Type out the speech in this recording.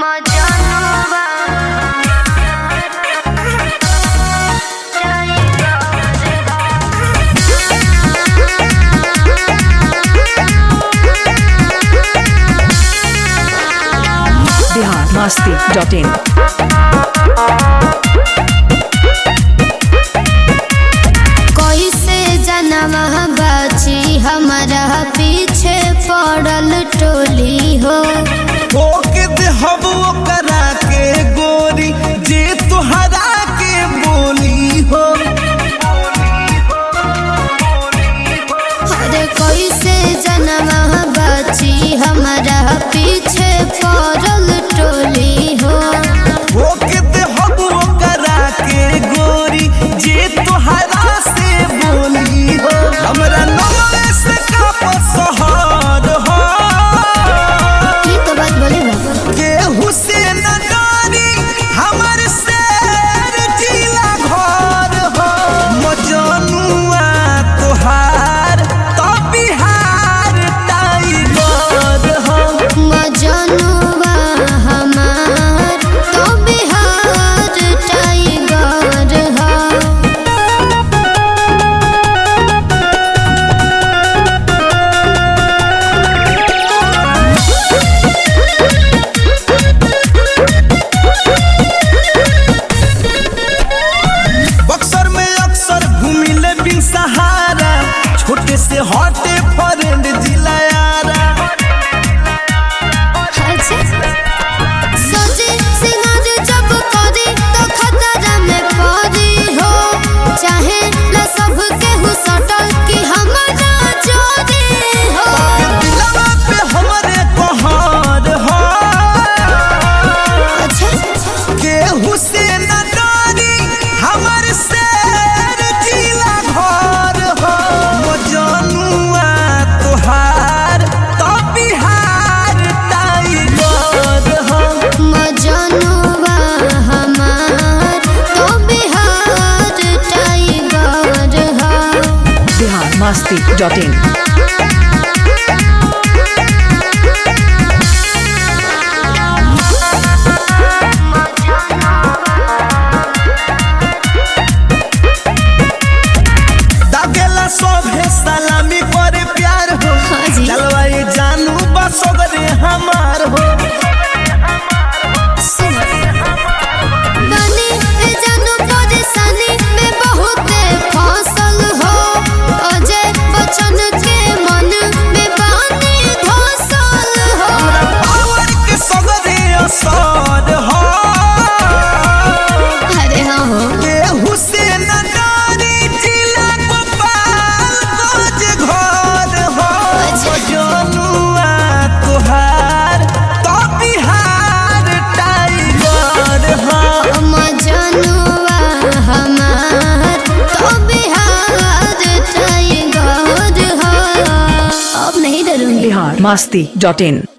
Bihar Masti dot in कैसे जनवा बाची हमारा पीछे पड़ल टोली हो ठोक देहब ओकरा के गोरी जे तुहरा के बोली हो अरे कैसे जनवा बाची हमारा पीछे पड़ल टोली हो ठोक देहब ओकरा के गोरी जे तुहरा से बोली हो हमरा नमरे से काप सहर हो ये तो बात बोले बाबा के हुसैन नारी हमर शेर जिला घर हो मजनुआ तोहार तो बिहार टाइगर हो मजनुआ हमार तो बिहार टाइगर हो बक्सर में अक्सर घूमिले बिन सहारा छोटे से हटे फरेंड जिला यारा सजे सिंगार जब करी तो खतरा में पड़ी हो चाहे ला सब केहू सटल कि हमारा चोरी हो दिलवा पे हमरे कहर हो अच्छा के हुसैन नारी हमर शेर जिला घर हो मजनुआ तोहार तो बिहार टाइगर हो मजनुआ हमार तो बिहार टाइगर हो बिहार मस्ती डॉट इन दागेला सोभे सलामी करे प्यार हो हाँ जी। चलवाई जानू बसोगरे हमार हो बनी ए जानू परेशानी में बहुत फसल हो अजय बच्चन के मन में बानी धसल हो पावर के सगरे असर हो अरे हाँ हो के हुसैन नारी जिला गोपालगंज घर हो जनुआ तोहार तो बिहार टाइगर हो मजनुआ हमार तो बिहार टाइगर हो अब नहीं डरूंगी बिहार मस्ती डॉट इन